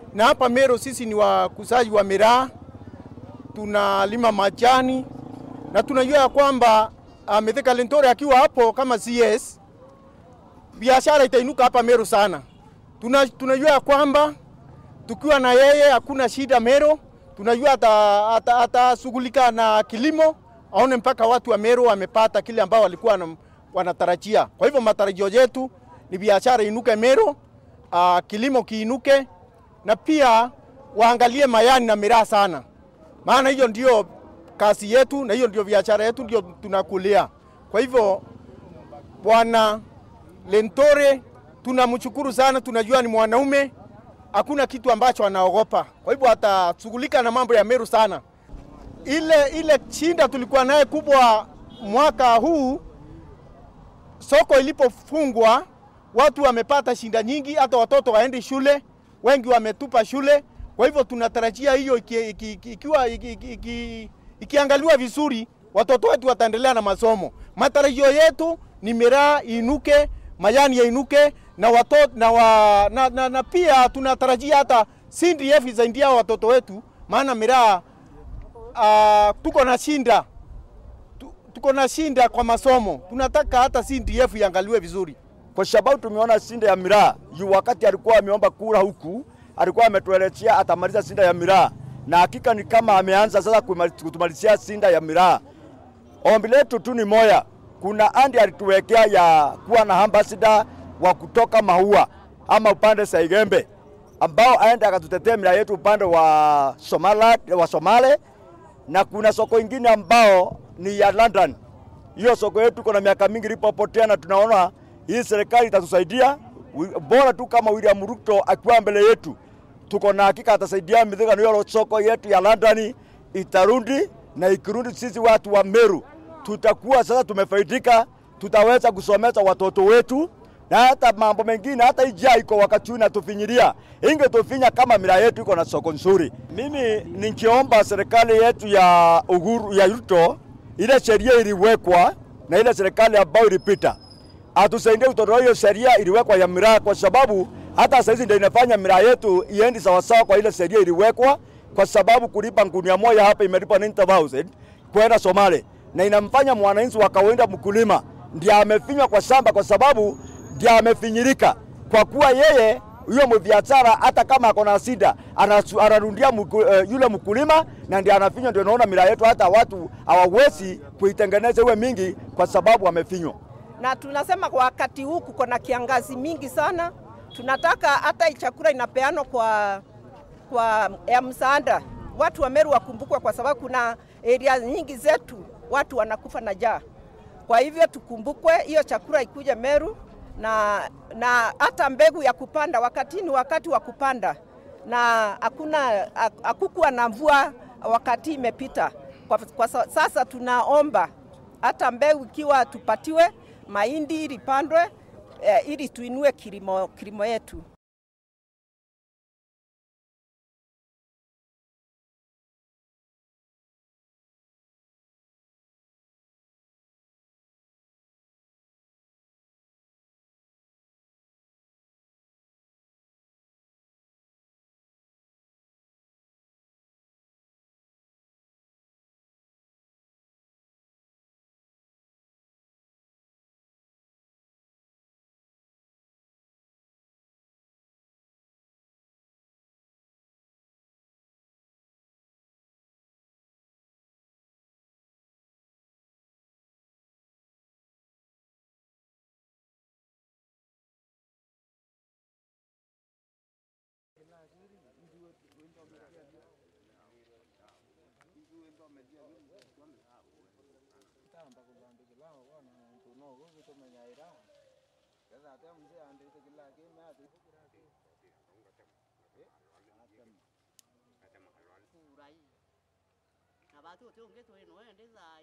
na hapa Meru sisi ni wakusaji wa miraa, tunalima majani na tunajua ya kwamba uh, Mithika Lintore akiwa hapo kama CS biashara itainuka hapa Meru sana. Tuna, tunajua ya kwamba tukiwa na yeye hakuna shida Meru. Tunajua atashughulika ata, ata na kilimo, aone mpaka watu wa Meru wamepata kile ambao walikuwa na, wanatarajia. Kwa hivyo matarajio yetu ni biashara inuke Meru, uh, kilimo kiinuke na pia waangalie mayani na miraa sana, maana hiyo ndio kazi yetu na hiyo ndio biashara yetu, ndio tunakulia. Kwa hivyo bwana Lentore tunamshukuru sana, tunajua ni mwanaume, hakuna kitu ambacho anaogopa. Kwa hivyo atashughulika na mambo ya Meru sana. Ile ile shinda tulikuwa naye kubwa mwaka huu, soko ilipofungwa, watu wamepata shinda nyingi, hata watoto waendi shule, wengi wametupa shule. Kwa hivyo tunatarajia hiyo ikiwa iki, iki, iki, ikiangaliwa vizuri, watoto wetu wataendelea na masomo. Matarajio yetu ni miraa inuke, majani yainuke na, watoto, na, wa, na, na, na pia tunatarajia hata CDF isaidia watoto wetu, maana miraa uh, tuko na shinda tuko na shinda kwa masomo. Tunataka hata CDF iangaliwe vizuri, kwa sababu tumeona shinda ya miraa yu wakati alikuwa ameomba kura huku, alikuwa ametuelezea atamaliza shinda ya miraa, na hakika ni kama ameanza sasa kutumalizia shinda ya miraa. Ombi letu tu ni moya, kuna andi alituwekea ya kuwa na ambassador wa kutoka Maua ama upande Saigembe, ambao aende akatutetea miraa yetu upande wa Somala, wa Somale, na kuna soko ingine ambao ni ya London. Hiyo soko yetu kuna miaka mingi ilipopotea, na tunaona hii serikali itatusaidia bora tu kama William Ruto akiwa mbele yetu, tuko na hakika atasaidia Mithika, na hiyo soko yetu ya London itarudi, na ikirudi, sisi watu wa Meru tutakuwa sasa tumefaidika, tutaweza kusomesha watoto wetu na hata mambo mengine, hata ijaa iko wakati huu inatufinyilia, ingetufinya kama miraa yetu iko na soko nzuri. Mimi ningeomba serikali yetu ya Uhuru ya Ruto, ile sheria iliwekwa na ile serikali ambayo ilipita, atusaidie kutoa hiyo sheria iliwekwa ya miraa, kwa sababu hata saizi ndio inafanya miraa yetu iendi sawasawa kwa ile sheria iliwekwa, kwa sababu kulipa ngunia moja hapa imelipa 90,000 kwenda Somali na inamfanya mwananchi wa kawaida mkulima ndiye amefinywa kwa shamba, kwa sababu ndiye amefinyirika, kwa kuwa yeye huyo mbiashara hata kama ako na shida anarundia mku, uh, yule mkulima na ndiye anafinywa. Ndio naona miraa yetu hata watu hawawezi kuitengeneza iwe mingi kwa sababu amefinywa. Na tunasema kwa wakati huu kuko na kiangazi mingi sana, tunataka hata chakula inapeanwa kwa, kwa ya msaada, watu wa Meru wakumbukwe, kwa sababu kuna area nyingi zetu watu wanakufa na njaa. Kwa hivyo tukumbukwe, hiyo chakula ikuje Meru na na hata mbegu ya kupanda, wakati ni wakati wa kupanda, na hakuna hakukuwa na mvua wakati imepita. Kwa, kwa sasa tunaomba hata mbegu ikiwa tupatiwe mahindi ilipandwe eh, ili tuinue kilimo, kilimo yetu. na batu tionge twino ende zai